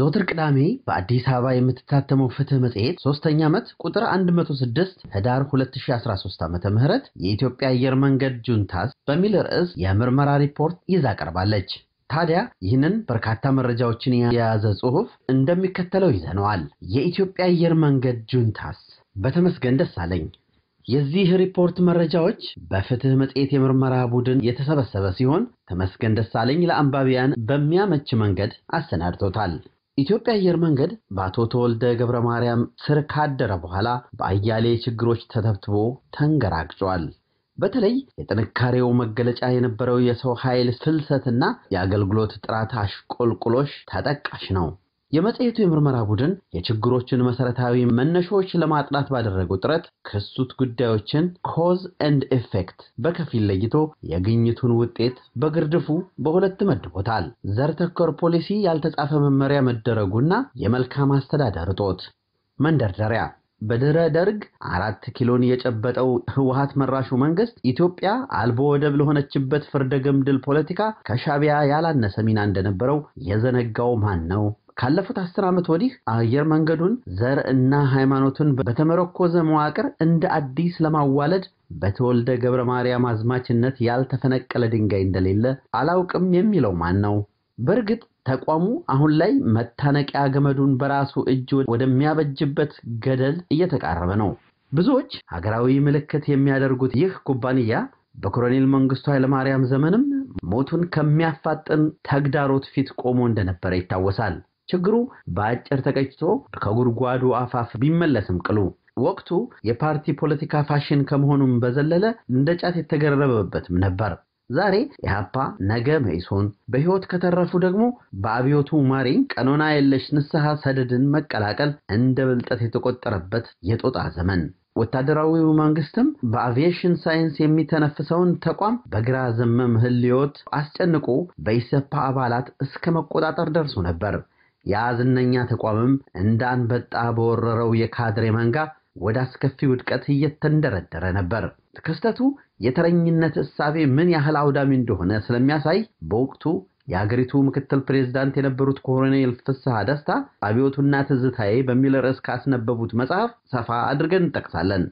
ዘወትር ቅዳሜ በአዲስ አበባ የምትታተመው ፍትህ መጽሔት ሶስተኛ ዓመት ቁጥር 106 ህዳር 2013 ዓ ም የኢትዮጵያ አየር መንገድ ጁንታስ በሚል ርዕስ የምርመራ ሪፖርት ይዛ ቀርባለች። ታዲያ ይህንን በርካታ መረጃዎችን የያዘ ጽሑፍ እንደሚከተለው ይዘነዋል። የኢትዮጵያ አየር መንገድ ጁንታስ በተመስገን ደሳለኝ። የዚህ ሪፖርት መረጃዎች በፍትህ መጽሔት የምርመራ ቡድን የተሰበሰበ ሲሆን ተመስገን ደሳለኝ ለአንባቢያን በሚያመች መንገድ አሰናድቶታል። ኢትዮጵያ አየር መንገድ በአቶ ተወልደ ገብረ ማርያም ስር ካደረ በኋላ በአያሌ ችግሮች ተተብትቦ ተንገራግጿል። በተለይ የጥንካሬው መገለጫ የነበረው የሰው ኃይል ፍልሰትና የአገልግሎት ጥራት አሽቆልቁሎሽ ተጠቃሽ ነው። የመጽሔቱ የምርመራ ቡድን የችግሮችን መሰረታዊ መነሾዎች ለማጥናት ባደረገው ጥረት ክሱት ጉዳዮችን ኮዝ ኤንድ ኤፌክት በከፊል ለይቶ የግኝቱን ውጤት በግርድፉ በሁለት መድቦታል። ዘር ተኮር ፖሊሲ ያልተጻፈ መመሪያ መደረጉና የመልካም አስተዳደር እጦት። መንደርደሪያ በድህረ ደርግ አራት ኪሎን የጨበጠው ህወሀት መራሹ መንግስት ኢትዮጵያ አልቦ ወደብ ለሆነችበት ፍርደ ገምድል ፖለቲካ ከሻቢያ ያላነሰ ሚና እንደነበረው የዘነጋው ማን ነው? ካለፉት አስር ዓመት ወዲህ አየር መንገዱን ዘር እና ሃይማኖትን በተመረኮዘ መዋቅር እንደ አዲስ ለማዋለድ በተወልደ ገብረ ማርያም አዝማችነት ያልተፈነቀለ ድንጋይ እንደሌለ አላውቅም የሚለው ማን ነው? በእርግጥ ተቋሙ አሁን ላይ መታነቂያ ገመዱን በራሱ እጅ ወደሚያበጅበት ገደል እየተቃረበ ነው። ብዙዎች ሀገራዊ ምልክት የሚያደርጉት ይህ ኩባንያ በኮሎኔል መንግስቱ ኃይለማርያም ዘመንም ሞቱን ከሚያፋጥን ተግዳሮት ፊት ቆሞ እንደነበረ ይታወሳል። ችግሩ በአጭር ተቀጭቶ ከጉድጓዱ አፋፍ ቢመለስም ቅሉ ወቅቱ የፓርቲ ፖለቲካ ፋሽን ከመሆኑም በዘለለ እንደ ጫት የተገረበበትም ነበር። ዛሬ ኢህአፓ ነገ መኢሶን በሕይወት ከተረፉ ደግሞ በአብዮቱ ማሪኝ ቀኖና የለሽ ንስሐ ሰደድን መቀላቀል እንደ ብልጠት የተቆጠረበት የጦጣ ዘመን ወታደራዊው መንግስትም በአቪዬሽን ሳይንስ የሚተነፍሰውን ተቋም በግራ ዘመም ህልዮት አስጨንቆ በኢሰፓ አባላት እስከ መቆጣጠር ደርሶ ነበር። ያ ዝነኛ ተቋምም እንደ አንበጣ በወረረው የካድሬ መንጋ ወደ አስከፊ ውድቀት እየተንደረደረ ነበር። ክስተቱ የተረኝነት እሳቤ ምን ያህል አውዳሚ እንደሆነ ስለሚያሳይ በወቅቱ የአገሪቱ ምክትል ፕሬዝዳንት የነበሩት ኮሎኔል ፍስሐ ደስታ አብዮቱና ትዝታዬ በሚል ርዕስ ካስነበቡት መጽሐፍ ሰፋ አድርገን እንጠቅሳለን።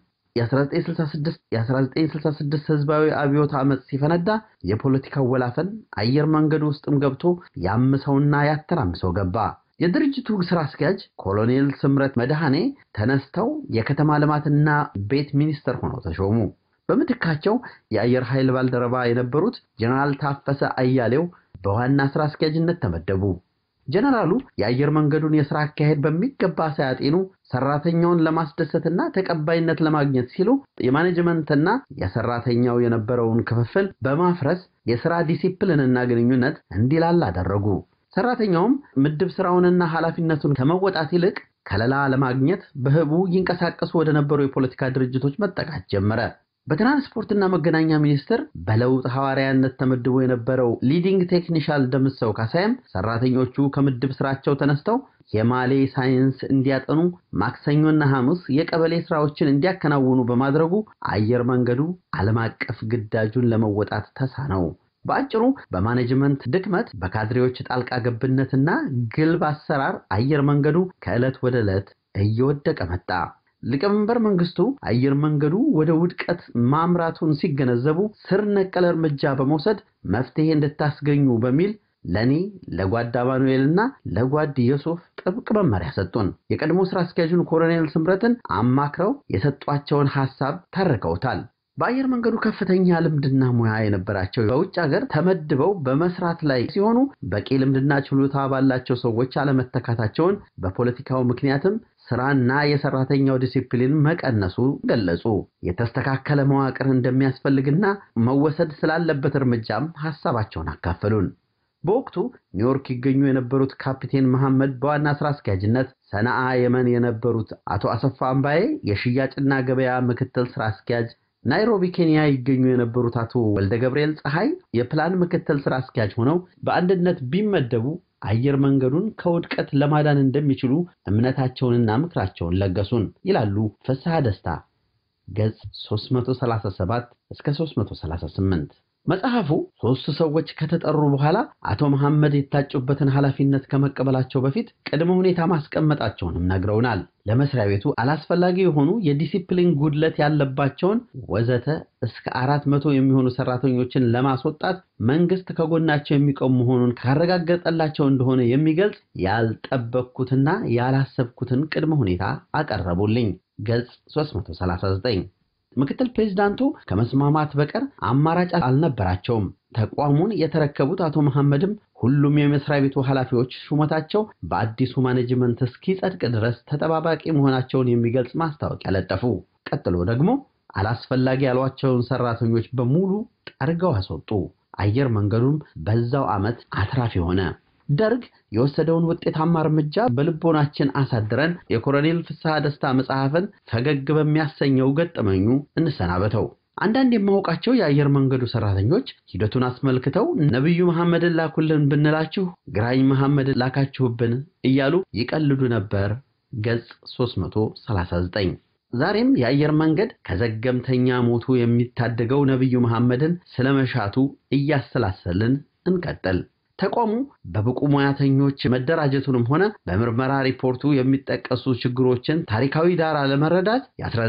የ1966 ህዝባዊ አብዮት ዓመፅ ሲፈነዳ የፖለቲካው ወላፈን አየር መንገዱ ውስጥም ገብቶ ያምሰውና ያተራምሰው ገባ። የድርጅቱ ስራ አስኪያጅ ኮሎኔል ስምረት መድኃኔ ተነስተው የከተማ ልማትና ቤት ሚኒስትር ሆነው ተሾሙ። በምትካቸው የአየር ኃይል ባልደረባ የነበሩት ጀነራል ታፈሰ አያሌው በዋና ስራ አስኪያጅነት ተመደቡ። ጀነራሉ የአየር መንገዱን የስራ አካሄድ በሚገባ ሳያጤኑ ሰራተኛውን ለማስደሰትና ተቀባይነት ለማግኘት ሲሉ የማኔጅመንትና የሰራተኛው የነበረውን ክፍፍል በማፍረስ የስራ ዲሲፕሊንና ግንኙነት እንዲላል አደረጉ። ሰራተኛውም ምድብ ስራውንና ኃላፊነቱን ከመወጣት ይልቅ ከለላ ለማግኘት በህቡ ይንቀሳቀሱ ወደ ነበሩ የፖለቲካ ድርጅቶች መጠቃት ጀመረ። በትራንስፖርትና መገናኛ ሚኒስቴር በለውጥ ሐዋርያነት ተመድቦ የነበረው ሊዲንግ ቴክኒሻል ደምሰው ካሳይም ሰራተኞቹ ከምድብ ስራቸው ተነስተው የማሌ ሳይንስ እንዲያጠኑ ማክሰኞና ሐሙስ የቀበሌ ስራዎችን እንዲያከናውኑ በማድረጉ አየር መንገዱ ዓለም አቀፍ ግዳጁን ለመወጣት ተሳነው። በአጭሩ በማኔጅመንት ድክመት፣ በካድሬዎች ጣልቃ ገብነትና ግልብ አሰራር አየር መንገዱ ከዕለት ወደ ዕለት እየወደቀ መጣ። ሊቀመንበር መንግስቱ አየር መንገዱ ወደ ውድቀት ማምራቱን ሲገነዘቡ ስር ነቀል እርምጃ በመውሰድ መፍትሄ እንድታስገኙ በሚል ለእኔ ለጓድ አማኑኤልና ለጓድ ዮሱፍ ጥብቅ መመሪያ ሰጡን። የቀድሞ ስራ አስኪያጁን ኮሎኔል ስምረትን አማክረው የሰጧቸውን ሐሳብ ተርከውታል። በአየር መንገዱ ከፍተኛ ልምድና ሙያ የነበራቸው በውጭ ሀገር ተመድበው በመስራት ላይ ሲሆኑ በቂ ልምድና ችሎታ ባላቸው ሰዎች አለመተካታቸውን በፖለቲካው ምክንያትም ስራና የሰራተኛው ዲሲፕሊን መቀነሱ ገለጹ። የተስተካከለ መዋቅር እንደሚያስፈልግና መወሰድ ስላለበት እርምጃም ሐሳባቸውን አካፈሉን። በወቅቱ ኒውዮርክ ይገኙ የነበሩት ካፒቴን መሐመድ በዋና ስራ አስኪያጅነት፣ ሰነአ የመን የነበሩት አቶ አሰፋ አምባዬ የሽያጭና ገበያ ምክትል ስራ አስኪያጅ ናይሮቢ ኬንያ ይገኙ የነበሩት አቶ ወልደ ገብርኤል ፀሐይ የፕላን ምክትል ስራ አስኪያጅ ሆነው በአንድነት ቢመደቡ አየር መንገዱን ከውድቀት ለማዳን እንደሚችሉ እምነታቸውንና ምክራቸውን ለገሱን ይላሉ ፍስሐ ደስታ ገጽ 337 እስከ 338። መጽሐፉ ሦስት ሰዎች ከተጠሩ በኋላ አቶ መሐመድ የታጩበትን ኃላፊነት ከመቀበላቸው በፊት ቅድመ ሁኔታ ማስቀመጣቸውንም ነግረውናል። ለመስሪያ ቤቱ አላስፈላጊ የሆኑ የዲሲፕሊን ጉድለት ያለባቸውን ወዘተ እስከ አራት መቶ የሚሆኑ ሰራተኞችን ለማስወጣት መንግስት ከጎናቸው የሚቆም መሆኑን ካረጋገጠላቸው እንደሆነ የሚገልጽ ያልጠበቅኩትና ያላሰብኩትን ቅድመ ሁኔታ አቀረቡልኝ። ገጽ 339 ምክትል ፕሬዚዳንቱ ከመስማማት በቀር አማራጭ አልነበራቸውም። ተቋሙን የተረከቡት አቶ መሐመድም ሁሉም የመስሪያ ቤቱ ኃላፊዎች ሹመታቸው በአዲሱ ማኔጅመንት እስኪጸድቅ ድረስ ተጠባባቂ መሆናቸውን የሚገልጽ ማስታወቂያ ለጠፉ። ቀጥሎ ደግሞ አላስፈላጊ ያሏቸውን ሰራተኞች በሙሉ ጠርገው አስወጡ። አየር መንገዱም በዛው ዓመት አትራፊ ሆነ። ደርግ የወሰደውን ውጤታማ እርምጃ በልቦናችን አሳድረን የኮሎኔል ፍስሐ ደስታ መጽሐፍን ፈገግ በሚያሰኘው ገጠመኙ እንሰናበተው። አንዳንድ የማውቃቸው የአየር መንገዱ ሰራተኞች ሂደቱን አስመልክተው ነቢዩ መሐመድን ላኩልን ብንላችሁ ግራኝ መሐመድን ላካችሁብን እያሉ ይቀልዱ ነበር። ገጽ 339 ዛሬም የአየር መንገድ ከዘገምተኛ ሞቱ የሚታደገው ነቢዩ መሐመድን ስለመሻቱ እያሰላሰልን እንቀጥል። ተቋሙ በብቁ ሙያተኞች መደራጀቱንም ሆነ በምርመራ ሪፖርቱ የሚጠቀሱ ችግሮችን ታሪካዊ ዳራ ለመረዳት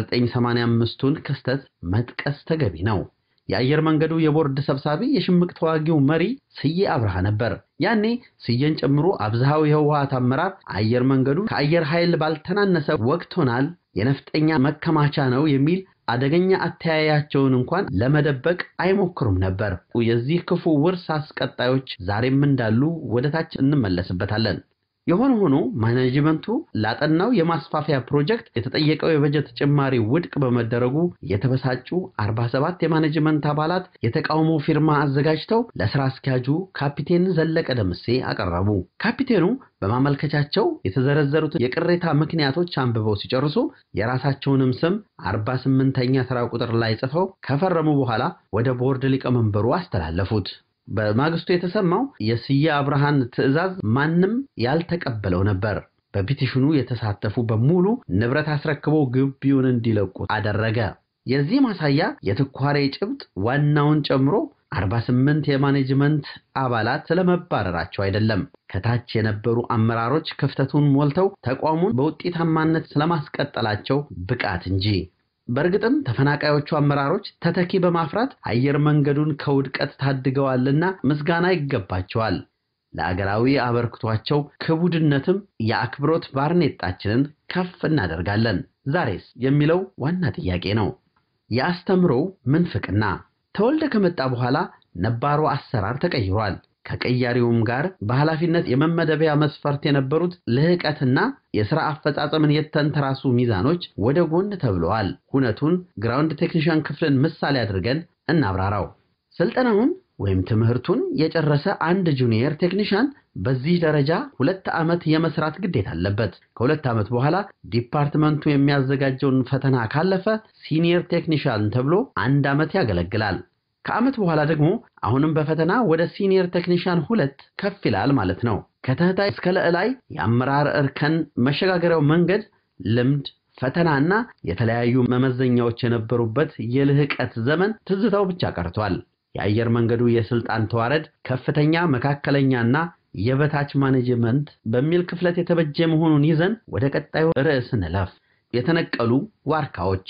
የ1985ቱን ክስተት መጥቀስ ተገቢ ነው። የአየር መንገዱ የቦርድ ሰብሳቢ የሽምቅ ተዋጊው መሪ ስዬ አብርሃ ነበር። ያኔ ስዬን ጨምሮ አብዛሃው የህወሓት አመራር አየር መንገዱ ከአየር ኃይል ባልተናነሰ ወቅቶናል፣ የነፍጠኛ መከማቻ ነው የሚል አደገኛ አተያያቸውን እንኳን ለመደበቅ አይሞክሩም ነበር። የዚህ ክፉ ውርስ አስቀጣዮች ዛሬም እንዳሉ ወደታች እንመለስበታለን። የሆነ ሆኖ ማኔጅመንቱ ላጠናው የማስፋፊያ ፕሮጀክት የተጠየቀው የበጀት ጭማሪ ውድቅ በመደረጉ የተበሳጩ 47 የማኔጅመንት አባላት የተቃውሞ ፊርማ አዘጋጅተው ለስራ አስኪያጁ ካፒቴን ዘለቀ ደምሴ አቀረቡ። ካፒቴኑ በማመልከቻቸው የተዘረዘሩት የቅሬታ ምክንያቶች አንብበው ሲጨርሱ የራሳቸውንም ስም 48ኛ ስራ ቁጥር ላይ ጽፈው ከፈረሙ በኋላ ወደ ቦርድ ሊቀመንበሩ አስተላለፉት። በማግስቱ የተሰማው የስዬ አብርሃን ትዕዛዝ ማንም ያልተቀበለው ነበር። በፒቲሽኑ የተሳተፉ በሙሉ ንብረት አስረክበው ግቢውን እንዲለቁ አደረገ። የዚህ ማሳያ የትኳሬ ጭብጥ ዋናውን ጨምሮ 48 የማኔጅመንት አባላት ስለመባረራቸው አይደለም፣ ከታች የነበሩ አመራሮች ክፍተቱን ሞልተው ተቋሙን በውጤታማነት ስለማስቀጠላቸው ብቃት እንጂ። በእርግጥም ተፈናቃዮቹ አመራሮች ተተኪ በማፍራት አየር መንገዱን ከውድቀት ታድገዋልና ምስጋና ይገባቸዋል። ለአገራዊ አበርክቷቸው ክቡድነትም የአክብሮት ባርኔጣችንን ከፍ እናደርጋለን። ዛሬስ የሚለው ዋና ጥያቄ ነው። የአስተምሮው ምንፍቅና ተወልደ ከመጣ በኋላ ነባሩ አሰራር ተቀይሯል። ከቀያሪውም ጋር በኃላፊነት የመመደቢያ መስፈርት የነበሩት ልህቀትና የሥራ አፈጻጸምን የተንተራሱ ሚዛኖች ወደ ጎን ተብለዋል። ሁነቱን ግራውንድ ቴክኒሽያን ክፍልን ምሳሌ አድርገን እናብራራው። ስልጠናውን ወይም ትምህርቱን የጨረሰ አንድ ጁኒየር ቴክኒሽያን በዚህ ደረጃ ሁለት ዓመት የመስራት ግዴታ አለበት። ከሁለት ዓመት በኋላ ዲፓርትመንቱ የሚያዘጋጀውን ፈተና ካለፈ ሲኒየር ቴክኒሽያን ተብሎ አንድ ዓመት ያገለግላል። ከዓመት በኋላ ደግሞ አሁንም በፈተና ወደ ሲኒየር ቴክኒሽያን ሁለት ከፍ ይላል ማለት ነው። ከተህታይ እስከ ለዕላይ የአመራር እርከን መሸጋገሪያው መንገድ ልምድ፣ ፈተናና የተለያዩ መመዘኛዎች የነበሩበት የልህቀት ዘመን ትዝታው ብቻ ቀርቷል። የአየር መንገዱ የስልጣን ተዋረድ ከፍተኛ፣ መካከለኛና የበታች ማኔጅመንት በሚል ክፍለት የተበጀ መሆኑን ይዘን ወደ ቀጣዩ ርዕስ እንለፍ። የተነቀሉ ዋርካዎች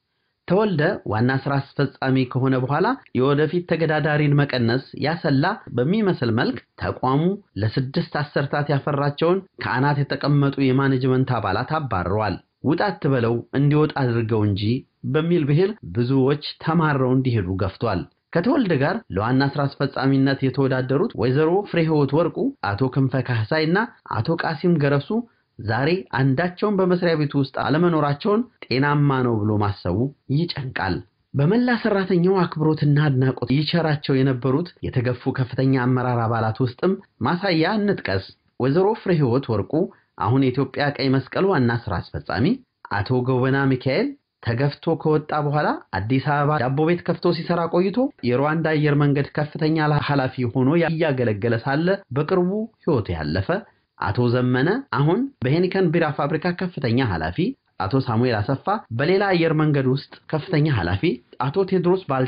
ተወልደ ዋና ስራ አስፈጻሚ ከሆነ በኋላ የወደፊት ተገዳዳሪን መቀነስ ያሰላ በሚመስል መልክ ተቋሙ ለስድስት አሰርታት ያፈራቸውን ከአናት የተቀመጡ የማኔጅመንት አባላት አባርረዋል። ውጣት ብለው እንዲወጣ አድርገው እንጂ በሚል ብሂል ብዙዎች ተማረው እንዲሄዱ ገፍቷል። ከተወልደ ጋር ለዋና ስራ አስፈጻሚነት የተወዳደሩት ወይዘሮ ፍሬህይወት ወርቁ፣ አቶ ክንፈ ካህሳይ እና አቶ ቃሲም ገረሱ ዛሬ አንዳቸውን በመስሪያ ቤቱ ውስጥ አለመኖራቸውን ጤናማ ነው ብሎ ማሰቡ ይጨንቃል። በመላ ሰራተኛው አክብሮትና አድናቆት ይቸራቸው የነበሩት የተገፉ ከፍተኛ አመራር አባላት ውስጥም ማሳያ እንጥቀስ። ወይዘሮ ፍሬህይወት ወርቁ አሁን የኢትዮጵያ ቀይ መስቀል ዋና ስራ አስፈጻሚ፣ አቶ ጎበና ሚካኤል ተገፍቶ ከወጣ በኋላ አዲስ አበባ ዳቦ ቤት ከፍቶ ሲሰራ ቆይቶ የሩዋንዳ አየር መንገድ ከፍተኛ ኃላፊ ሆኖ እያገለገለ ሳለ በቅርቡ ሕይወቱ ያለፈ አቶ ዘመነ አሁን በሄኒከን ቢራ ፋብሪካ ከፍተኛ ኃላፊ፣ አቶ ሳሙኤል አሰፋ በሌላ አየር መንገድ ውስጥ ከፍተኛ ኃላፊ፣ አቶ ቴድሮስ ባልቻ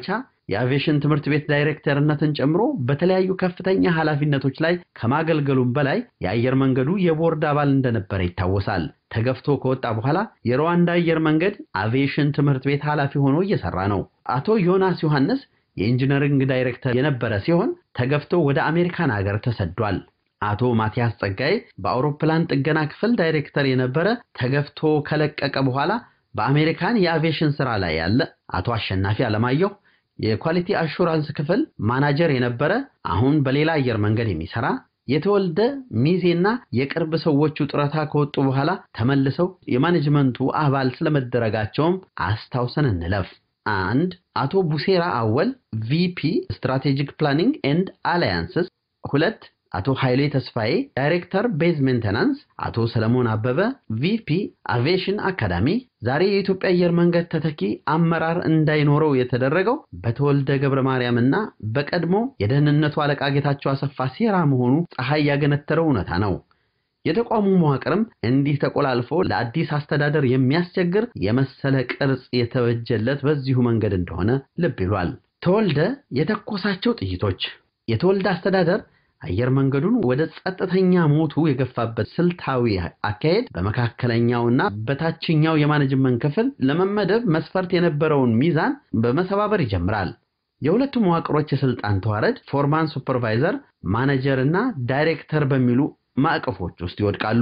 የአቪዬሽን ትምህርት ቤት ዳይሬክተርነትን ጨምሮ በተለያዩ ከፍተኛ ኃላፊነቶች ላይ ከማገልገሉም በላይ የአየር መንገዱ የቦርድ አባል እንደነበረ ይታወሳል። ተገፍቶ ከወጣ በኋላ የሩዋንዳ አየር መንገድ አቪዬሽን ትምህርት ቤት ኃላፊ ሆኖ እየሰራ ነው። አቶ ዮናስ ዮሐንስ የኢንጂነሪንግ ዳይሬክተር የነበረ ሲሆን ተገፍቶ ወደ አሜሪካን ሀገር ተሰዷል። አቶ ማቲያስ ጸጋዬ በአውሮፕላን ጥገና ክፍል ዳይሬክተር የነበረ ተገፍቶ ከለቀቀ በኋላ በአሜሪካን የአቪዬሽን ስራ ላይ ያለ። አቶ አሸናፊ አለማየሁ የኳሊቲ አሹራንስ ክፍል ማናጀር የነበረ አሁን በሌላ አየር መንገድ የሚሰራ የተወልደ ሚዜና የቅርብ ሰዎቹ ጡረታ ከወጡ በኋላ ተመልሰው የማኔጅመንቱ አባል ስለመደረጋቸውም አስታውሰን እንለፍ። አንድ አቶ ቡሴራ አወል ቪፒ ስትራቴጂክ ፕላኒንግ ኤንድ አላያንስስ። ሁለት አቶ ኃይሌ ተስፋዬ ዳይሬክተር ቤዝ ሜንተናንስ። አቶ ሰለሞን አበበ ቪፒ አቪዬሽን አካዳሚ። ዛሬ የኢትዮጵያ አየር መንገድ ተተኪ አመራር እንዳይኖረው የተደረገው በተወልደ ገብረ ማርያም እና በቀድሞ የደህንነቱ አለቃ ጌታቸው አሰፋ ሴራ መሆኑ ፀሐይ ያገነተረው እውነታ ነው። የተቋሙ መዋቅርም እንዲህ ተቆላልፎ ለአዲስ አስተዳደር የሚያስቸግር የመሰለ ቅርጽ የተበጀለት በዚሁ መንገድ እንደሆነ ልብ ይሏል። ተወልደ የተኮሳቸው ጥይቶች የተወልደ አስተዳደር አየር መንገዱን ወደ ጸጥተኛ ሞቱ የገፋበት ስልታዊ አካሄድ በመካከለኛውና በታችኛው የማኔጅመንት ክፍል ለመመደብ መስፈርት የነበረውን ሚዛን በመሰባበር ይጀምራል። የሁለቱ መዋቅሮች የስልጣን ተዋረድ ፎርማን፣ ሱፐርቫይዘር፣ ማኔጀር እና ዳይሬክተር በሚሉ ማዕቀፎች ውስጥ ይወድቃሉ።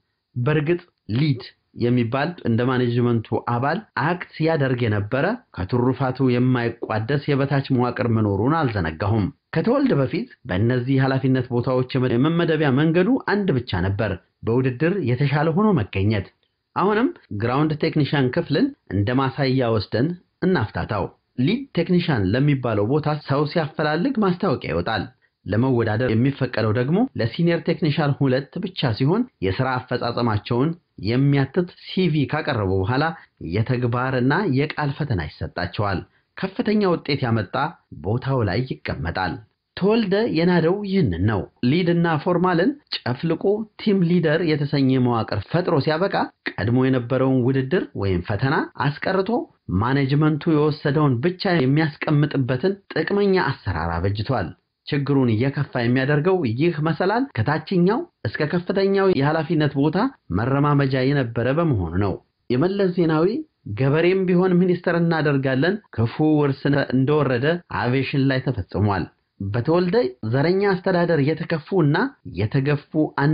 በእርግጥ ሊድ የሚባል እንደ ማኔጅመንቱ አባል አክት ያደርግ የነበረ ከትሩፋቱ የማይቋደስ የበታች መዋቅር መኖሩን አልዘነጋሁም። ከተወልደ በፊት በእነዚህ ኃላፊነት ቦታዎች የመመደቢያ መንገዱ አንድ ብቻ ነበር፣ በውድድር የተሻለ ሆኖ መገኘት። አሁንም ግራውንድ ቴክኒሻን ክፍልን እንደ ማሳያ ወስደን እናፍታታው። ሊድ ቴክኒሻን ለሚባለው ቦታ ሰው ሲያፈላልግ ማስታወቂያ ይወጣል። ለመወዳደር የሚፈቀደው ደግሞ ለሲኒየር ቴክኒሻን ሁለት ብቻ ሲሆን የሥራ አፈጻጸማቸውን የሚያትት ሲቪ ካቀረቡ በኋላ የተግባርና የቃል ፈተና ይሰጣቸዋል። ከፍተኛ ውጤት ያመጣ ቦታው ላይ ይቀመጣል። ተወልደ የናደው ይህንን ነው። ሊድና ፎርማልን ጨፍልቆ ቲም ሊደር የተሰኘ መዋቅር ፈጥሮ ሲያበቃ ቀድሞ የነበረውን ውድድር ወይም ፈተና አስቀርቶ ማኔጅመንቱ የወሰደውን ብቻ የሚያስቀምጥበትን ጥቅመኛ አሰራር አበጅቷል። ችግሩን እየከፋ የሚያደርገው ይህ መሰላል ከታችኛው እስከ ከፍተኛው የኃላፊነት ቦታ መረማመጃ የነበረ በመሆኑ ነው። የመለስ ዜናዊ ገበሬም ቢሆን ሚኒስተር እናደርጋለን ክፉ ውርስ እንደወረደ አቪዬሽን ላይ ተፈጽሟል። በተወልደ ዘረኛ አስተዳደር የተከፉ እና የተገፉ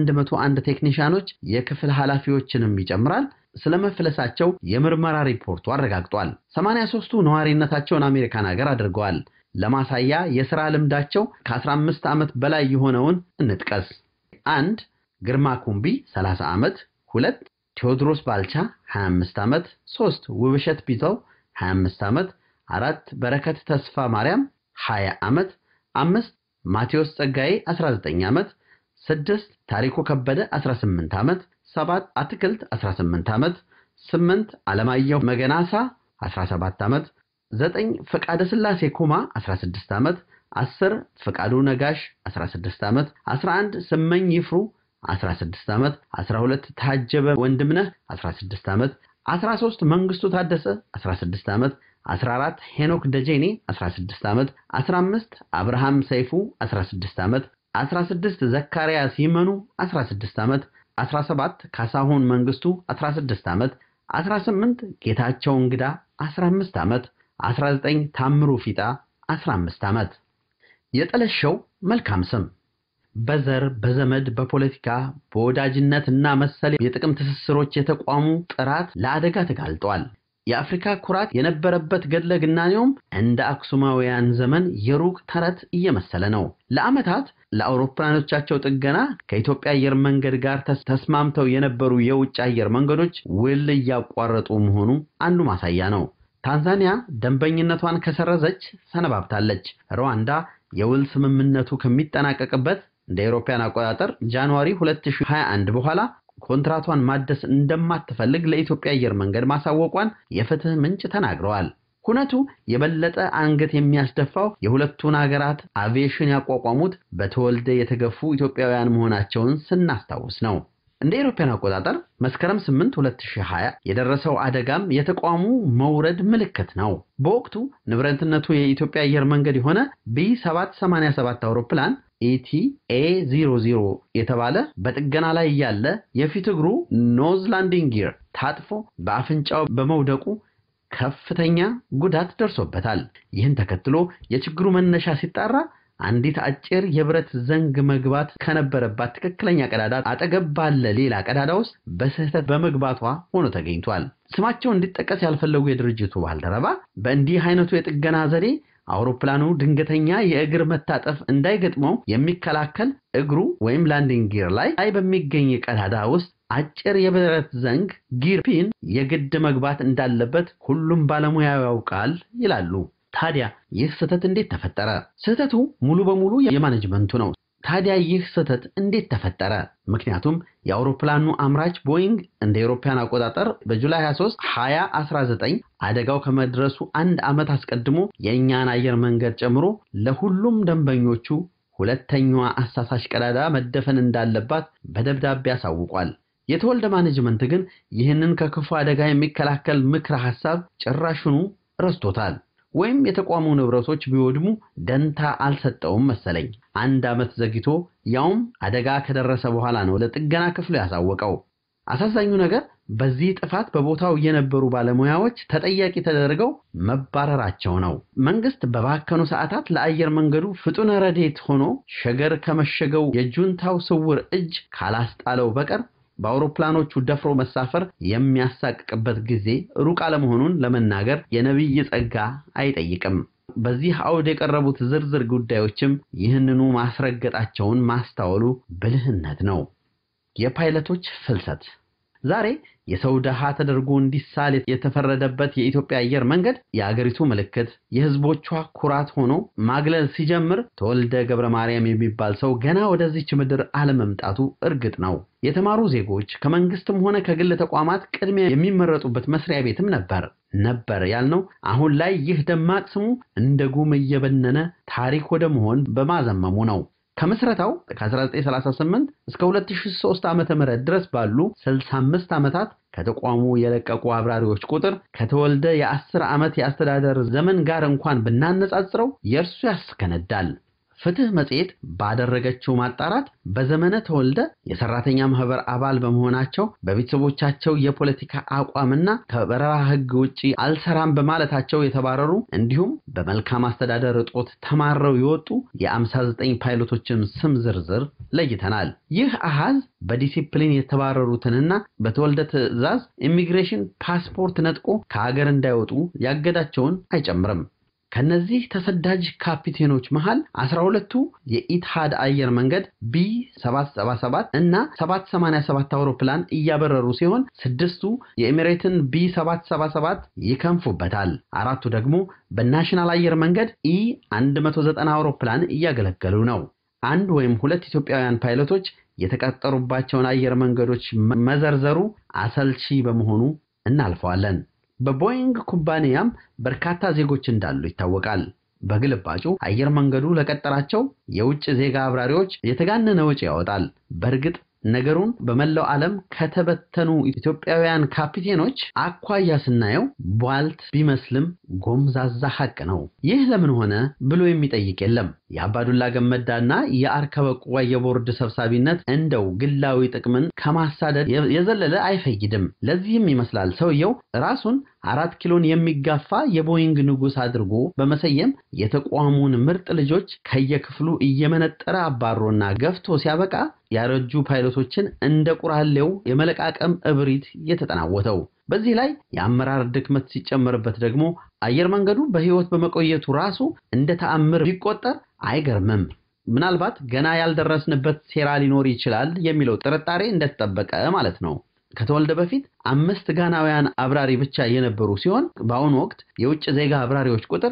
101 ቴክኒሻኖች የክፍል ኃላፊዎችንም ይጨምራል ስለመፍለሳቸው የምርመራ ሪፖርቱ አረጋግጧል። 83ቱ ነዋሪነታቸውን አሜሪካን ሀገር አድርገዋል። ለማሳያ የሥራ ልምዳቸው ከ15 ዓመት በላይ የሆነውን እንጥቀስ። አንድ ግርማ ኩምቢ 30 ዓመት፣ ሁለት ቴዎድሮስ ባልቻ 25 ዓመት፣ ሶስት ውብሸት ቢተው 25 ዓመት፣ አራት በረከት ተስፋ ማርያም 20 ዓመት፣ አምስት ማቴዎስ ጸጋዬ 19 ዓመት፣ ስድስት ታሪኩ ከበደ 18 ዓመት፣ ሰባት አትክልት 18 ዓመት፣ ስምንት አለማየሁ መገናሳ 17 ዓመት ዘጠኝ ፈቃደ ስላሴ ኩማ 16 ዓመት 10 ፈቃዱ ነጋሽ 16 ዓመት 11 ስመኝ ይፍሩ 16 ዓመት 12 ታጀበ ወንድምነህ 16 ዓመት 13 መንግስቱ ታደሰ 16 ዓመት 14 ሄኖክ ደጀኔ 16 ዓመት 15 አብርሃም ሰይፉ 16 ዓመት 16 ዘካርያስ ይመኑ 16 ዓመት 17 ካሳሁን መንግስቱ 16 ዓመት 18 ጌታቸው እንግዳ 15 ዓመት 19 ታምሩ ፊጣ 15 ዓመት። የጠለሸው መልካም ስም በዘር በዘመድ በፖለቲካ በወዳጅነት እና መሰል የጥቅም ትስስሮች የተቋሙ ጥራት ለአደጋ ተጋልጧል። የአፍሪካ ኩራት የነበረበት ገድለ ግናኔውም እንደ አክሱማውያን ዘመን የሩቅ ተረት እየመሰለ ነው። ለዓመታት ለአውሮፕላኖቻቸው ጥገና ከኢትዮጵያ አየር መንገድ ጋር ተስማምተው የነበሩ የውጭ አየር መንገዶች ውል እያቋረጡ መሆኑ አንዱ ማሳያ ነው። ታንዛኒያ ደንበኝነቷን ከሰረዘች ሰነባብታለች። ሩዋንዳ የውል ስምምነቱ ከሚጠናቀቅበት እንደ አውሮፓውያን አቆጣጠር ጃንዋሪ 2021 በኋላ ኮንትራቷን ማደስ እንደማትፈልግ ለኢትዮጵያ አየር መንገድ ማሳወቋን የፍትህ ምንጭ ተናግረዋል። ሁነቱ የበለጠ አንገት የሚያስደፋው የሁለቱን ሀገራት አቪዬሽን ያቋቋሙት በተወልደ የተገፉ ኢትዮጵያውያን መሆናቸውን ስናስታውስ ነው። እንደ አውሮፓውያን አቆጣጠር መስከረም 8 2020 የደረሰው አደጋም የተቋሙ መውረድ ምልክት ነው። በወቅቱ ንብረትነቱ የኢትዮጵያ አየር መንገድ የሆነ ቢ787 አውሮፕላን ኢቲ ኤ00 የተባለ በጥገና ላይ ያለ የፊት እግሩ ኖዝ ላንዲንግ ጊር ታጥፎ በአፍንጫው በመውደቁ ከፍተኛ ጉዳት ደርሶበታል። ይህን ተከትሎ የችግሩ መነሻ ሲጣራ አንዲት አጭር የብረት ዘንግ መግባት ከነበረባት ትክክለኛ ቀዳዳ አጠገብ ባለ ሌላ ቀዳዳ ውስጥ በስህተት በመግባቷ ሆኖ ተገኝቷል። ስማቸው እንዲጠቀስ ያልፈለጉ የድርጅቱ ባልደረባ በእንዲህ አይነቱ የጥገና ዘዴ አውሮፕላኑ ድንገተኛ የእግር መታጠፍ እንዳይገጥመው የሚከላከል እግሩ ወይም ላንዲንግ ጊር ላይ ላይ በሚገኝ ቀዳዳ ውስጥ አጭር የብረት ዘንግ ጊር ፒን የግድ መግባት እንዳለበት ሁሉም ባለሙያ ያውቃል ይላሉ። ታዲያ ይህ ስህተት እንዴት ተፈጠረ? ስህተቱ ሙሉ በሙሉ የማኔጅመንቱ ነው። ታዲያ ይህ ስህተት እንዴት ተፈጠረ? ምክንያቱም የአውሮፕላኑ አምራች ቦይንግ እንደ አውሮፓውያን አቆጣጠር በጁላይ 23 2019 አደጋው ከመድረሱ አንድ ዓመት አስቀድሞ የእኛን አየር መንገድ ጨምሮ ለሁሉም ደንበኞቹ ሁለተኛዋ አሳሳሽ ቀዳዳ መደፈን እንዳለባት በደብዳቤ አሳውቋል። የተወልደ ማኔጅመንት ግን ይህንን ከክፉ አደጋ የሚከላከል ምክረ ሐሳብ ጭራሹኑ ረስቶታል። ወይም የተቋሙ ንብረቶች ቢወድሙ ደንታ አልሰጠውም መሰለኝ። አንድ ዓመት ዘግይቶ ያውም አደጋ ከደረሰ በኋላ ነው ለጥገና ክፍሉ ያሳወቀው። አሳዛኙ ነገር በዚህ ጥፋት በቦታው የነበሩ ባለሙያዎች ተጠያቂ ተደርገው መባረራቸው ነው። መንግስት በባከኑ ሰዓታት ለአየር መንገዱ ፍጡነ ረድኤት ሆኖ ሸገር ከመሸገው የጁንታው ስውር እጅ ካላስጣለው በቀር በአውሮፕላኖቹ ደፍሮ መሳፈር የሚያሳቅቅበት ጊዜ ሩቅ አለመሆኑን ለመናገር የነቢይ ጸጋ አይጠይቅም። በዚህ አውድ የቀረቡት ዝርዝር ጉዳዮችም ይህንኑ ማስረገጣቸውን ማስታወሉ ብልህነት ነው። የፓይለቶች ፍልሰት ዛሬ የሰው ድሃ ተደርጎ እንዲሳል የተፈረደበት የኢትዮጵያ አየር መንገድ የአገሪቱ ምልክት፣ የሕዝቦቿ ኩራት ሆኖ ማግለል ሲጀምር ተወልደ ገብረ ማርያም የሚባል ሰው ገና ወደዚች ምድር አለመምጣቱ እርግጥ ነው። የተማሩ ዜጎች ከመንግስትም ሆነ ከግል ተቋማት ቅድሚያ የሚመረጡበት መስሪያ ቤትም ነበር ነበር ያልነው አሁን ላይ ይህ ደማቅ ስሙ እንደ ጉም እየበነነ ታሪክ ወደ መሆን በማዘመሙ ነው። ከምስረታው ከ1938 እስከ 2003 ዓመተ ምህረት ድረስ ባሉ 65 ዓመታት ከተቋሙ የለቀቁ አብራሪዎች ቁጥር ከተወልደ የ10 ዓመት የአስተዳደር ዘመን ጋር እንኳን ብናነጻጽረው የእርሱ ያስከነዳል። ፍትህ መጽሔት ባደረገችው ማጣራት በዘመነ ተወልደ የሰራተኛ ማህበር አባል በመሆናቸው በቤተሰቦቻቸው የፖለቲካ አቋምና ከበረራ ሕግ ውጪ አልሰራም በማለታቸው የተባረሩ እንዲሁም በመልካም አስተዳደር እጦት ተማረው የወጡ የ59 ፓይሎቶችን ስም ዝርዝር ለይተናል። ይህ አሃዝ በዲሲፕሊን የተባረሩትንና በተወልደ ትዕዛዝ ኢሚግሬሽን ፓስፖርት ነጥቆ ከሀገር እንዳይወጡ ያገዳቸውን አይጨምርም። ከነዚህ ተሰዳጅ ካፒቴኖች መሃል 12ቱ የኢትሃድ አየር መንገድ ቢ 777 እና 787 አውሮፕላን እያበረሩ ሲሆን ስድስቱ የኤሚሬትን ቢ 777 ይከንፉበታል። አራቱ ደግሞ በናሽናል አየር መንገድ ኢ 190 አውሮፕላን እያገለገሉ ነው። አንድ ወይም ሁለት ኢትዮጵያውያን ፓይለቶች የተቀጠሩባቸውን አየር መንገዶች መዘርዘሩ አሰልቺ በመሆኑ እናልፈዋለን። በቦይንግ ኩባንያም በርካታ ዜጎች እንዳሉ ይታወቃል። በግልባጩ አየር መንገዱ ለቀጠራቸው የውጭ ዜጋ አብራሪዎች የተጋነነ ወጪ ያወጣል። በእርግጥ ነገሩን በመላው ዓለም ከተበተኑ ኢትዮጵያውያን ካፒቴኖች አኳያ ስናየው ቧልት ቢመስልም ጎምዛዛ ሐቅ ነው። ይህ ለምን ሆነ ብሎ የሚጠይቅ የለም። የአባዱላ ገመዳና የአርከበ ቁዋ የቦርድ ሰብሳቢነት እንደው ግላዊ ጥቅምን ከማሳደድ የዘለለ አይፈይድም። ለዚህም ይመስላል ሰውየው ራሱን አራት ኪሎን የሚጋፋ የቦይንግ ንጉሥ አድርጎ በመሰየም የተቋሙን ምርጥ ልጆች ከየክፍሉ እየመነጠረ አባሮና ገፍቶ ሲያበቃ ያረጁ ፓይለቶችን እንደ ቁራሌው የመለቃቀም እብሪት የተጠናወተው። በዚህ ላይ የአመራር ድክመት ሲጨመርበት ደግሞ አየር መንገዱ በሕይወት በመቆየቱ ራሱ እንደ ተአምር ቢቆጠር አይገርምም። ምናልባት ገና ያልደረስንበት ሴራ ሊኖር ይችላል የሚለው ጥርጣሬ እንደተጠበቀ ማለት ነው። ከተወልደ በፊት አምስት ጋናውያን አብራሪ ብቻ የነበሩ ሲሆን በአሁኑ ወቅት የውጭ ዜጋ አብራሪዎች ቁጥር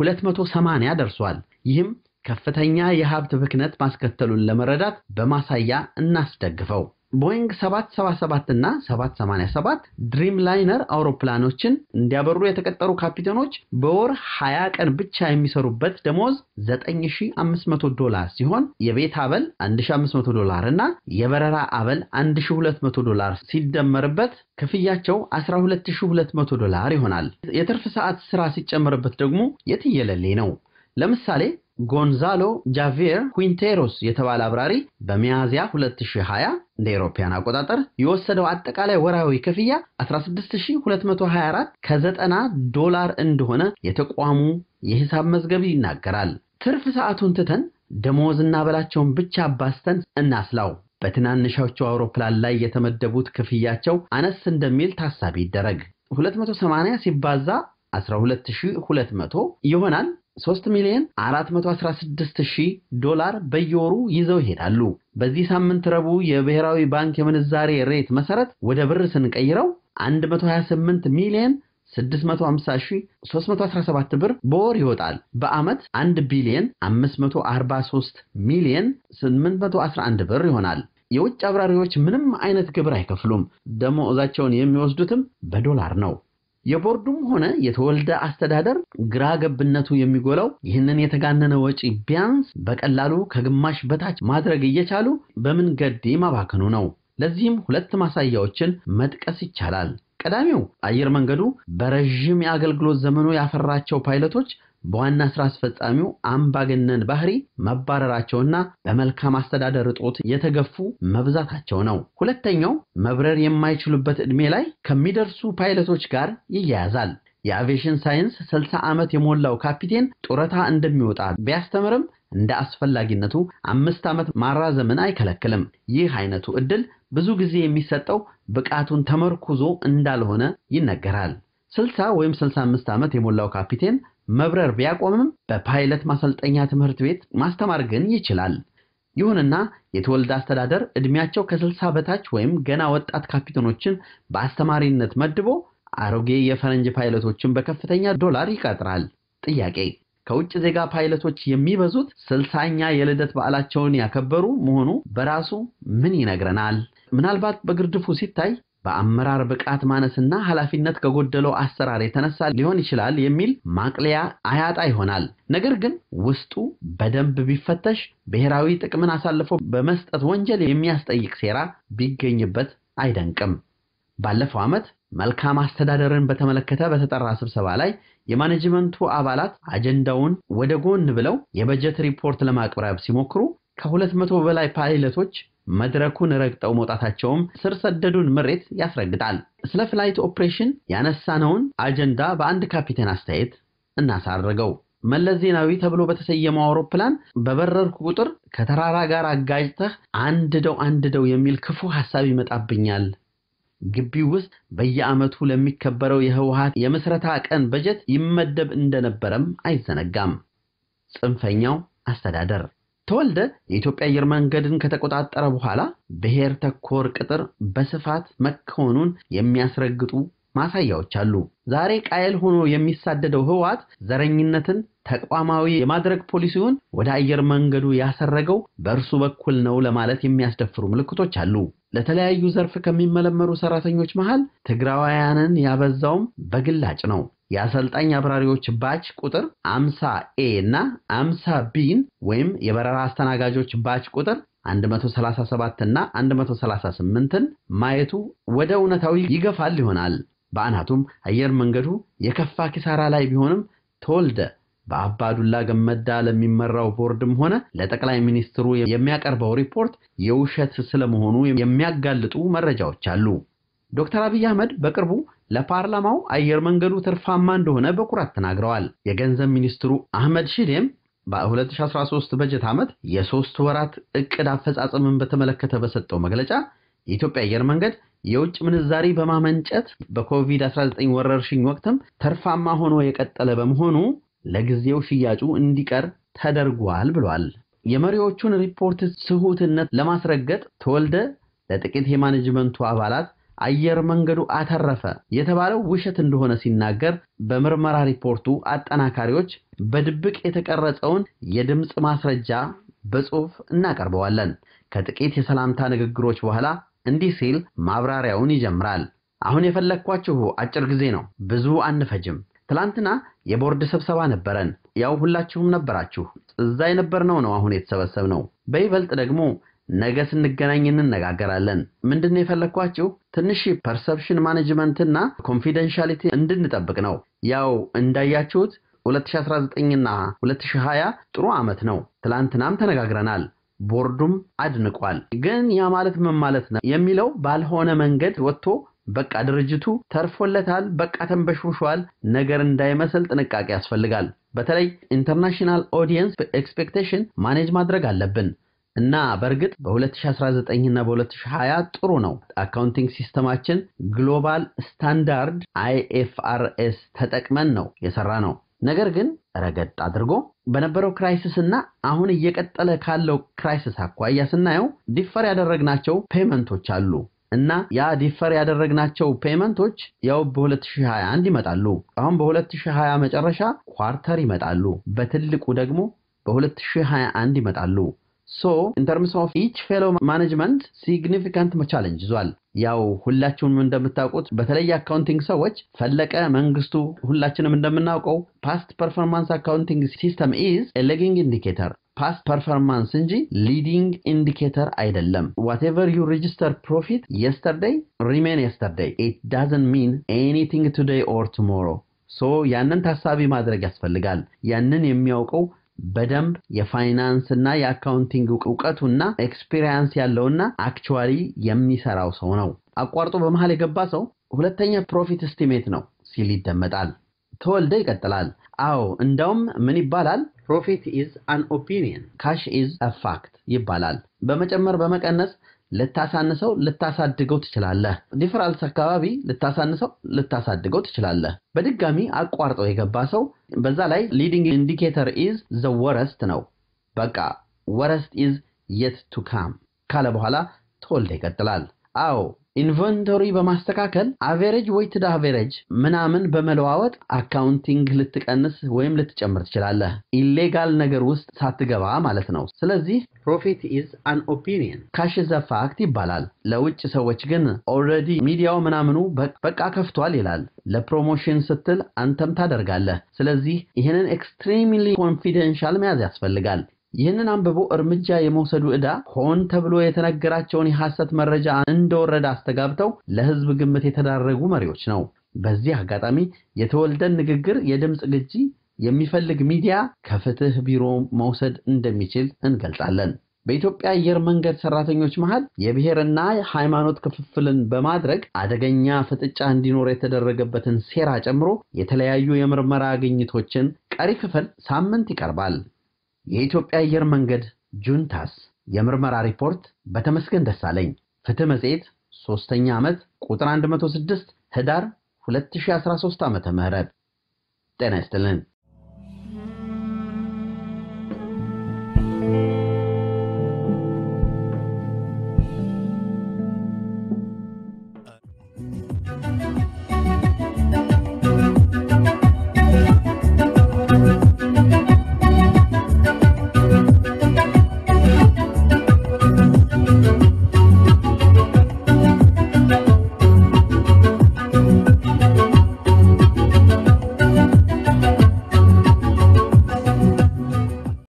280 ደርሷል። ይህም ከፍተኛ የሀብት ብክነት ማስከተሉን ለመረዳት በማሳያ እናስደግፈው። ቦይንግ 777 እና 787 ድሪም ላይነር አውሮፕላኖችን እንዲያበሩ የተቀጠሩ ካፒቴኖች በወር 20 ቀን ብቻ የሚሰሩበት ደሞዝ 9500 ዶላር ሲሆን የቤት አበል 1500 ዶላር እና የበረራ አበል 1200 ዶላር ሲደመርበት ክፍያቸው 12200 ዶላር ይሆናል። የትርፍ ሰዓት ስራ ሲጨመርበት ደግሞ የትየለሌ ነው። ለምሳሌ ጎንዛሎ ጃቪር ኩንቴሮስ የተባለ አብራሪ በሚያዝያ 2020 እንደ አውሮፓውያን አቆጣጠር የወሰደው አጠቃላይ ወርሃዊ ክፍያ 16224 ከ90 ዶላር እንደሆነ የተቋሙ የሂሳብ መዝገብ ይናገራል። ትርፍ ሰዓቱን ትተን ደሞዝና በላቸውን ብቻ አባስተን እናስላው። በትናንሾቹ አውሮፕላን ላይ የተመደቡት ክፍያቸው አነስ እንደሚል ታሳቢ ይደረግ። 280 ሲባዛ 12200 ይሆናል 3 ሚሊዮን 416 ሺህ ዶላር በየወሩ ይዘው ይሄዳሉ። በዚህ ሳምንት ረቡዕ የብሔራዊ ባንክ የምንዛሬ ሬት መሰረት ወደ ብር ስንቀይረው 128 ሚሊዮን 650317 ብር በወር ይወጣል። በዓመት 1 ቢሊዮን 543 ሚሊዮን 811 ብር ይሆናል። የውጭ አብራሪዎች ምንም አይነት ግብር አይከፍሉም። ደሞዛቸውን የሚወስዱትም በዶላር ነው። የቦርዱም ሆነ የተወልደ አስተዳደር ግራ ገብነቱ የሚጎላው ይህንን የተጋነነ ወጪ ቢያንስ በቀላሉ ከግማሽ በታች ማድረግ እየቻሉ በምን ገዴ ማባከኑ ነው። ለዚህም ሁለት ማሳያዎችን መጥቀስ ይቻላል። ቀዳሚው አየር መንገዱ በረዥም የአገልግሎት ዘመኑ ያፈራቸው ፓይለቶች በዋና ስራ አስፈጻሚው አምባገነን ባህሪ መባረራቸውና በመልካም አስተዳደር እጦት የተገፉ መብዛታቸው ነው። ሁለተኛው መብረር የማይችሉበት ዕድሜ ላይ ከሚደርሱ ፓይለቶች ጋር ይያያዛል። የአቪዬሽን ሳይንስ 60 ዓመት የሞላው ካፒቴን ጡረታ እንደሚወጣ ቢያስተምርም እንደ አስፈላጊነቱ አምስት ዓመት ማራዘምን አይከለክልም። ይህ አይነቱ ዕድል ብዙ ጊዜ የሚሰጠው ብቃቱን ተመርኩዞ እንዳልሆነ ይነገራል። 60 ወይም 65 ዓመት የሞላው ካፒቴን መብረር ቢያቆምም በፓይለት ማሰልጠኛ ትምህርት ቤት ማስተማር ግን ይችላል። ይሁንና የተወልደ አስተዳደር ዕድሜያቸው ከ60 በታች ወይም ገና ወጣት ካፒቴኖችን በአስተማሪነት መድቦ አሮጌ የፈረንጅ ፓይለቶችን በከፍተኛ ዶላር ይቀጥራል። ጥያቄ ከውጭ ዜጋ ፓይለቶች የሚበዙት ስልሳኛ የልደት በዓላቸውን ያከበሩ መሆኑ በራሱ ምን ይነግረናል? ምናልባት በግርድፉ ሲታይ በአመራር ብቃት ማነስና ኃላፊነት ከጎደለው አሰራር የተነሳ ሊሆን ይችላል የሚል ማቅለያ አያጣ ይሆናል። ነገር ግን ውስጡ በደንብ ቢፈተሽ ብሔራዊ ጥቅምን አሳልፎ በመስጠት ወንጀል የሚያስጠይቅ ሴራ ቢገኝበት አይደንቅም። ባለፈው ዓመት መልካም አስተዳደርን በተመለከተ በተጠራ ስብሰባ ላይ የማኔጅመንቱ አባላት አጀንዳውን ወደ ጎን ብለው የበጀት ሪፖርት ለማቅረብ ሲሞክሩ ከሁለት መቶ በላይ ፓይለቶች መድረኩን ረግጠው መውጣታቸውም ስር ሰደዱን ምሬት ያስረግጣል። ስለ ፍላይት ኦፕሬሽን ያነሳነውን አጀንዳ በአንድ ካፒቴን አስተያየት እናሳርገው። መለስ ዜናዊ ተብሎ በተሰየመው አውሮፕላን በበረርኩ ቁጥር ከተራራ ጋር አጋጭተህ አንድደው አንድደው የሚል ክፉ ሐሳብ ይመጣብኛል። ግቢው ውስጥ በየዓመቱ ለሚከበረው የህወሓት የምስረታ ቀን በጀት ይመደብ እንደነበረም አይዘነጋም። ጽንፈኛው አስተዳደር ተወልደ የኢትዮጵያ አየር መንገድን ከተቆጣጠረ በኋላ ብሔር ተኮር ቅጥር በስፋት መከወኑን የሚያስረግጡ ማሳያዎች አሉ። ዛሬ ቃየል ሆኖ የሚሳደደው ህወሓት ዘረኝነትን ተቋማዊ የማድረግ ፖሊሲውን ወደ አየር መንገዱ ያሰረገው በእርሱ በኩል ነው ለማለት የሚያስደፍሩ ምልክቶች አሉ። ለተለያዩ ዘርፍ ከሚመለመሉ ሰራተኞች መሃል ትግራዋያንን ያበዛውም በግላጭ ነው። የአሰልጣኝ አብራሪዎች ባች ቁጥር 50 ኤ እና 50 ቢን ወይም የበረራ አስተናጋጆች ባች ቁጥር 137 እና 138ን ማየቱ ወደ እውነታዊ ይገፋል ይሆናል። በአናቱም አየር መንገዱ የከፋ ኪሳራ ላይ ቢሆንም ተወልደ በአባዱላ ገመዳ ለሚመራው ቦርድም ሆነ ለጠቅላይ ሚኒስትሩ የሚያቀርበው ሪፖርት የውሸት ስለመሆኑ የሚያጋልጡ መረጃዎች አሉ። ዶክተር አብይ አህመድ በቅርቡ ለፓርላማው አየር መንገዱ ትርፋማ እንደሆነ በኩራት ተናግረዋል። የገንዘብ ሚኒስትሩ አህመድ ሺዴም በ2013 በጀት ዓመት የሶስት ወራት እቅድ አፈጻጸምን በተመለከተ በሰጠው መግለጫ የኢትዮጵያ አየር መንገድ የውጭ ምንዛሪ በማመንጨት በኮቪድ-19 ወረርሽኝ ወቅትም ተርፋማ ሆኖ የቀጠለ በመሆኑ ለጊዜው ሽያጩ እንዲቀር ተደርጓል ብሏል። የመሪዎቹን ሪፖርት ስሁትነት ለማስረገጥ ተወልደ ለጥቂት የማኔጅመንቱ አባላት አየር መንገዱ አተረፈ የተባለው ውሸት እንደሆነ ሲናገር በምርመራ ሪፖርቱ አጠናካሪዎች በድብቅ የተቀረጸውን የድምፅ ማስረጃ በጽሑፍ እናቀርበዋለን። ከጥቂት የሰላምታ ንግግሮች በኋላ እንዲህ ሲል ማብራሪያውን ይጀምራል። አሁን የፈለግኳችሁ አጭር ጊዜ ነው፣ ብዙ አንፈጅም። ትላንትና የቦርድ ስብሰባ ነበረን። ያው ሁላችሁም ነበራችሁ። እዛ የነበርነው ነው አሁን የተሰበሰብነው። በይበልጥ ደግሞ ነገ ስንገናኝ እንነጋገራለን። ምንድነው የፈለግኳችሁ ትንሽ ፐርሰፕሽን ማኔጅመንትና ኮንፊደንሻሊቲ እንድንጠብቅ ነው። ያው እንዳያችሁት 2019ና 2020 ጥሩ ዓመት ነው። ትላንትናም ተነጋግረናል። ቦርዱም አድንቋል። ግን ያ ማለት ምን ማለት ነው የሚለው ባልሆነ መንገድ ወጥቶ በቃ ድርጅቱ ተርፎለታል፣ በቃ ተንበሽብሿል ነገር እንዳይመስል ጥንቃቄ ያስፈልጋል። በተለይ ኢንተርናሽናል ኦዲየንስ ኤክስፔክቴሽን ማኔጅ ማድረግ አለብን እና በእርግጥ በ2019 እና በ2020 ጥሩ ነው። አካውንቲንግ ሲስተማችን ግሎባል ስታንዳርድ አይኤፍአርኤስ ተጠቅመን ነው የሰራ ነው። ነገር ግን ረገጥ አድርጎ በነበረው ክራይሲስ እና አሁን እየቀጠለ ካለው ክራይሲስ አኳያ ስናየው ዲፈር ያደረግናቸው ፔመንቶች አሉ እና ያ ዲፈር ያደረግናቸው ፔመንቶች ያው በ2021 ይመጣሉ። አሁን በ2020 መጨረሻ ኳርተር ይመጣሉ። በትልቁ ደግሞ በ2021 ይመጣሉ። ሶ ኢን ተርምስ ኦፍ ኢች ፌሎ ማኔጅመንት ሲግኒፊካንት ቻሌንጅ ይዟል። ያው ሁላችሁም እንደምታውቁት በተለይ አካውንቲንግ ሰዎች ፈለቀ መንግስቱ ሁላችንም እንደምናውቀው ፓስት ፐርፎርማንስ አካውንቲንግ ሲስተም ኢዝ ሌጊንግ ኢንዲኬተር ፓስት ፐርፎርማንስ እንጂ ሊዲንግ ኢንዲኬተር አይደለም። ዋትኤቨር ዩ ሬጅስተር ፕሮፊት የስተርዴይ ሪሜን የስተርዴይ ኢት ዳዝንት ሚን ኤኒቲንግ ቱዴይ ኦር ቱሞሮ። ሶ ያንን ታሳቢ ማድረግ ያስፈልጋል። ያንን የሚያውቀው በደንብ የፋይናንስ እና የአካውንቲንግ እውቀቱና ኤክስፒሪየንስ ያለውና አክቹዋሊ የሚሰራው ሰው ነው። አቋርጦ በመሃል የገባ ሰው ሁለተኛ ፕሮፊት እስቲሜት ነው ሲል ይደመጣል። ተወልደ ይቀጥላል። አዎ እንዳውም ምን ይባላል? ፕሮፊት ኢዝ አን ኦፒኒየን ካሽ ኢዝ አ ፋክት ይባላል። በመጨመር በመቀነስ ልታሳንሰው ልታሳድገው ትችላለህ። ዲፈራልስ አካባቢ ልታሳንሰው ልታሳድገው ትችላለህ። በድጋሚ አቋርጠው የገባ ሰው በዛ ላይ ሊዲንግ ኢንዲኬተር ኢዝ ዘ ወረስት ነው። በቃ ወረስት ኢዝ የት ቱ ካም ካለ በኋላ ተወልደ ይቀጥላል። አዎ ኢንቨንቶሪ በማስተካከል አቬሬጅ ዌይትድ አቬሬጅ ምናምን በመለዋወጥ አካውንቲንግ ልትቀንስ ወይም ልትጨምር ትችላለህ። ኢሌጋል ነገር ውስጥ ሳትገባ ማለት ነው። ስለዚህ ፕሮፊት ኢዝ አን ኦፒኒየን ካሽ ዘ ፋክት ይባላል። ለውጭ ሰዎች ግን ኦልሬዲ ሚዲያው ምናምኑ በቃ ከፍቷል ይላል። ለፕሮሞሽን ስትል አንተም ታደርጋለህ። ስለዚህ ይህንን ኤክስትሪምሊ ኮንፊደንሻል መያዝ ያስፈልጋል። ይህንን አንብቦ እርምጃ የመውሰዱ ዕዳ ሆን ተብሎ የተነገራቸውን የሐሰት መረጃ እንደወረደ አስተጋብተው ለሕዝብ ግምት የተዳረጉ መሪዎች ነው። በዚህ አጋጣሚ የተወልደን ንግግር የድምፅ ግጂ የሚፈልግ ሚዲያ ከፍትህ ቢሮ መውሰድ እንደሚችል እንገልጻለን። በኢትዮጵያ አየር መንገድ ሰራተኞች መሃል የብሔርና ሃይማኖት ክፍፍልን በማድረግ አደገኛ ፍጥጫ እንዲኖር የተደረገበትን ሴራ ጨምሮ የተለያዩ የምርመራ ግኝቶችን ቀሪ ክፍል ሳምንት ይቀርባል። የኢትዮጵያ አየር መንገድ ጁንታስ የምርመራ ሪፖርት በተመስገን ደሳለኝ ፍትህ መጽሔት ሶስተኛ ዓመት ቁጥር 106 ህዳር 2013 ዓ.ም ጤና ይስጥልን።